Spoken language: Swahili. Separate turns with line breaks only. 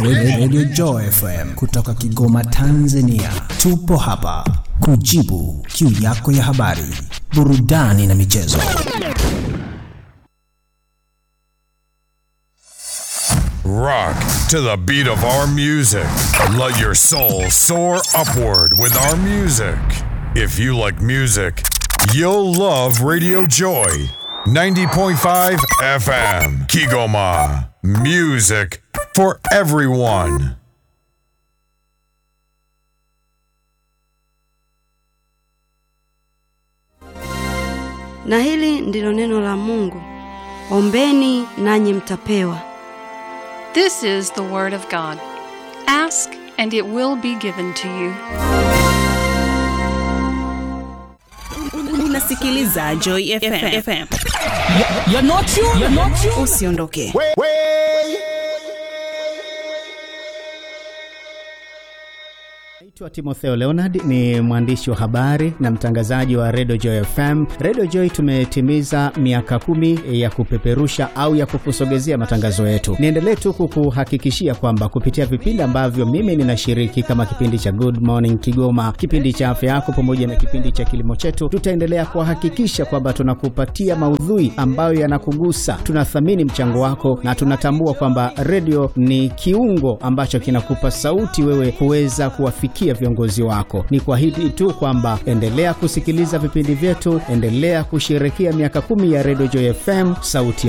Radio Joy FM kutoka Kigoma, Tanzania. Tupo hapa kujibu kiu yako ya habari, burudani na michezo.
Rock to the beat of our music. Let your soul soar upward with our music. If you like music, you'll love Radio Joy 90.5 FM. Kigoma. Music for everyone.
Na hili ndilo neno la Mungu. Ombeni nanyi mtapewa.
This is the Word of God. Ask, and it will be given to you.
Unasikiliza Joy FM. FM.
You're not you. You're not you.
Usiondoke.
Naitwa Timotheo Leonard, ni mwandishi wa habari na mtangazaji wa Radio Joy FM. Radio Joy tumetimiza miaka kumi ya kupeperusha au ya kukusogezea matangazo yetu. Niendelee tu kukuhakikishia kwamba kupitia vipindi ambavyo mimi ninashiriki kama kipindi cha Good Morning Kigoma, kipindi cha afya yako, pamoja na kipindi cha kilimo chetu, tutaendelea kuhakikisha kwamba tunakupatia maudhui ambayo yanakugusa. Tunathamini mchango wako na tunatambua kwamba redio ni kiungo ambacho kinakupa sauti wewe kuweza kuwafikia viongozi wako. Ni kwa hili tu kwamba endelea kusikiliza vipindi vyetu, endelea kusherekea miaka kumi ya Radio Joy FM, sauti